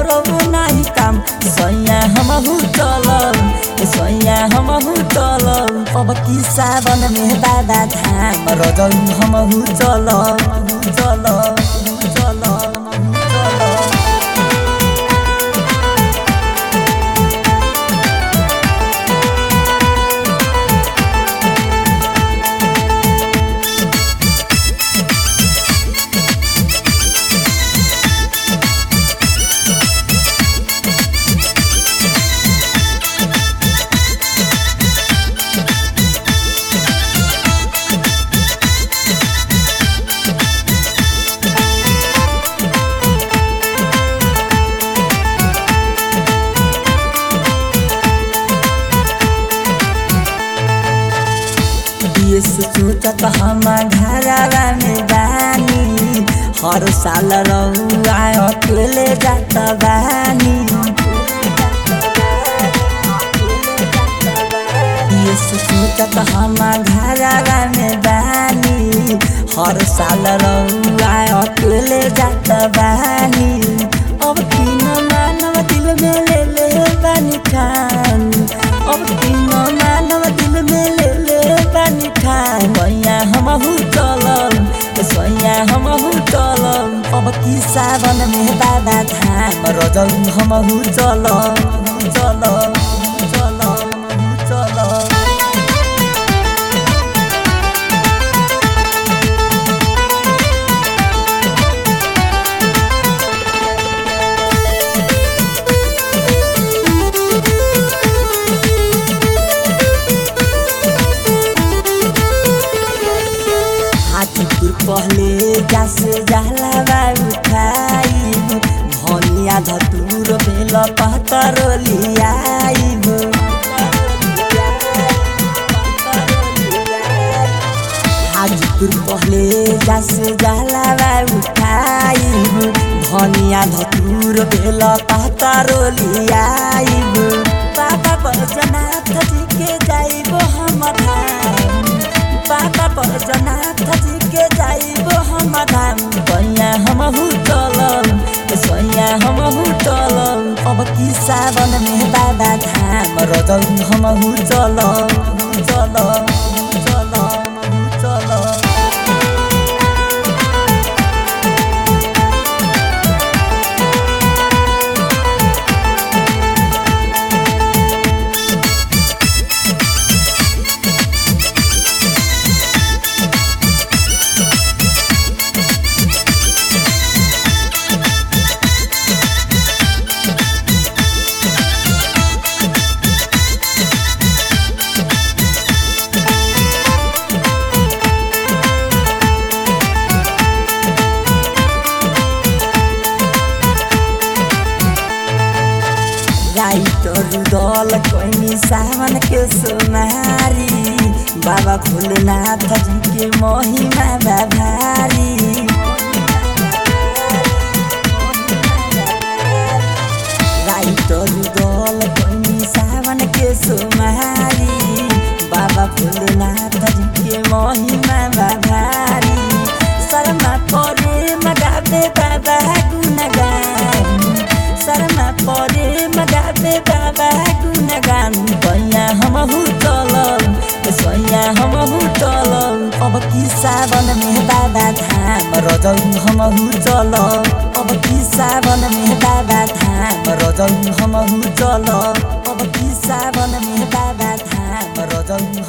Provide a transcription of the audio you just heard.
करब नाही काम सैया हमहु चलब सैया हमहु चलब अब की सावन में बाबा धाम रजौ हमहु चलब चलब चलब चलब ये सोचत हम घरवा में बानी हर साल रहुआ अकेले जात बानी ये सोचत हम घरवा में बानी हर साल रहुआ अकेले जात बानी अब तीन मानव दिल में ले ले बानी खान अब तीन मानव दिल में ले ले बानी खान सैया हमहु चलब सैया हमहु चलब अब की सावन में बाबा धाम रजौ हमहु चलब चलब चलब चलब हाजीपुर पहले जास जाला बा उठाई धनिया धतुर बेल पतर लियाइब हाजीपुर पहले जास जाला बा उठाई धनिया धतुर बेल पतर लियाइब बाबा बैजनाथ जी के जाइब हम धाम बाबा बैजनाथ जी के जाइब हम धाम सैया हमहु चलब सैया हमहु चलब अब की सावन में बाबा धाम रजौ हमहु चलब चलब चलब चलब राइटर दल कैनी सावन के सोनारी बाबा भोलेनाथ जी के महिमा बाभारी राइटर दल कैनी सावन के सोनारी बाबा भोलेनाथ जी के महिमा बाभारी शर्मा परे मगाबे बाबा गुणगान शर्मा परे मगाबे बाबा गुणगान सैया हमहु चलब सैया हमहु चलब अब की सावन में बाबा धाम रजौ हमहु चलब अब की सावन में बाबा धाम रजौ हमहु चलब अब की सावन में बाबा धाम रजौ